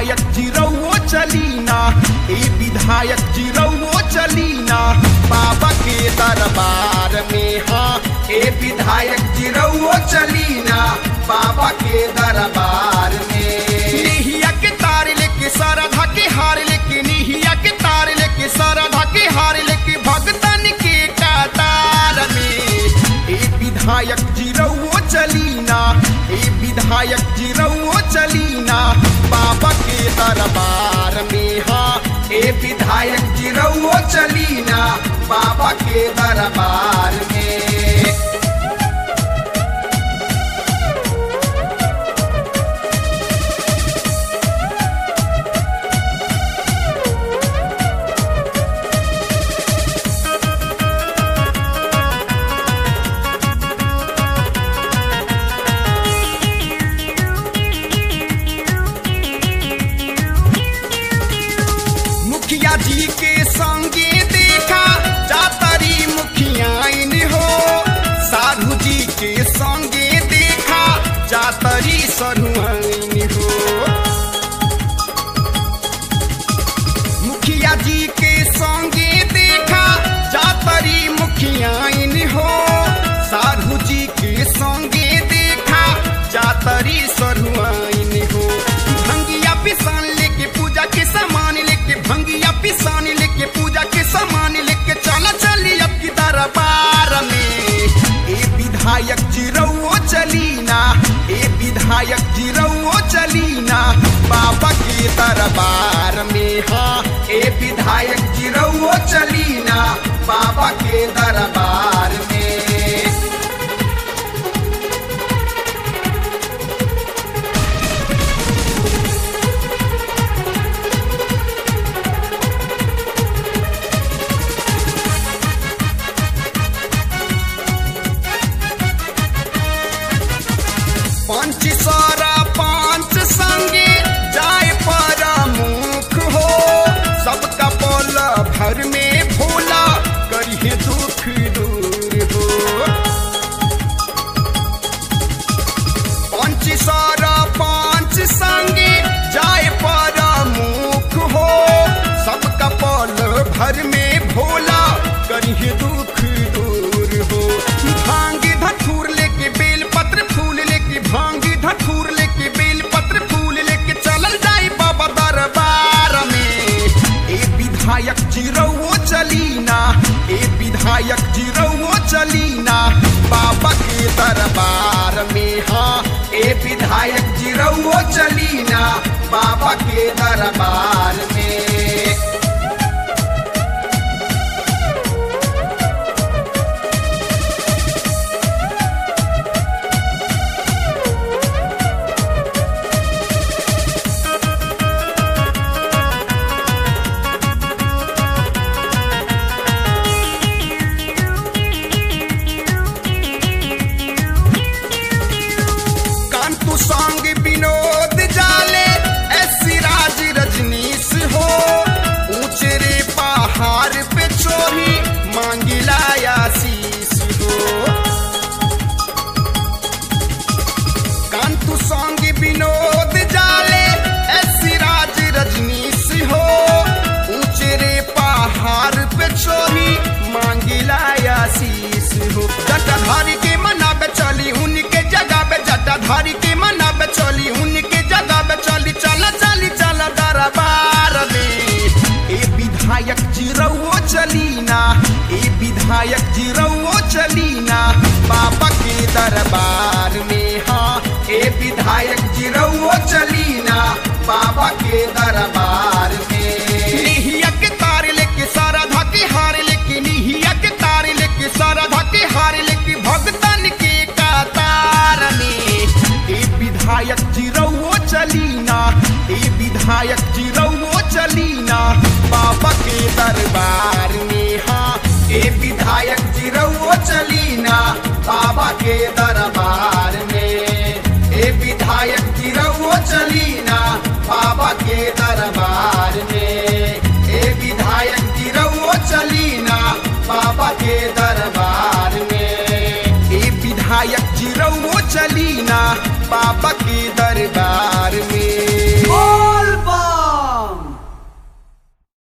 विधायक जिरौओ चलीना ए विधायक जिरौओ चलीना बाबा के दरबार में हाँ ए विधायक जिरौओ चलीना बाबा के दरबार में निहिया के तार लेके सारा धाके हार लेके निहिया के तार लेके सारा धाके हार लेके भगतन के कतार में ए विधायक जिरौओ चलीना ए विधायक जिरौओ चलीना बाबा के दरबार में हाँ ए विधायक जिरौओ चलीना बाबा के दरबार में मुखिया जी के संगे देखा जातरी मुखियाइन हो साधु जी के संगे देखा जातरी सरुआइन हो मुखिया जी के संगे देखा जातरी मुखियाइन हो साधु जी के संगे देखा जातरी सरुआइन हो भंगिया पिसान लेके पूजा के सामान लेके भंगिया पिसान लेके पूजा के सामान लेके चला चली अब की दरबार में ए विधायक जिरौओ चलीना ए विधायक जिरौओ चलीना बाबा के दरबार में हाँ ए विधायक जिरौओ चलीना बाबा के दरबार में पंच सारा पांच संगे जाए पर मुख हो सबका बोल भर में भोला करिए दुख दूर हो पंच सारा पांच संगे जाए पर मुख हो सबका बोल भर में भोला करिए दुख दूर हो भांग धतूर लेके बेल पत्र फूल लेके भांग धतूर लेके बेल पत्र फूल लेके चलल जाई बाबा दरबार में ए विधायक जिरौओ चलीना ए विधायक जिरौओ चलीना बाबा के दरबार में हाँ ए विधायक जिरौओ चलीना बाबा के दरबार में कांतु सांग विनोद जाले ऐसी राज रजनीश हो ऊंचे रे पहाड़ पे चोरी मांगिला आशीष हो कांतु सांग विनोद जाले ऐसी राज रजनीश हो ऊंचे रे पहाड़ पे चोरी मांगिला आशीष हो जटाधारी के मना पे चली उनके जगह पे जटाधारी के मना पे चली उनके जगह पे चली चला चली चला दरबार में ए विधायक जिरौओ चलीना ए विधायक जिरौओ चलीना बाबा के दरबार में हाँ ए विधायक जिरौओ चलीना बाबा के दरबार में निहिया के तार लेके सारा धाके हार लेके निहिया के तार लेके सारा धाके हार लेके भगतन के कतार में ए विधायक जिरौओ चलीना ए विधायक जिरौओ चलीना बाबा के दरबार में हाँ ए विधायक जिरौओ चलीना बाबा के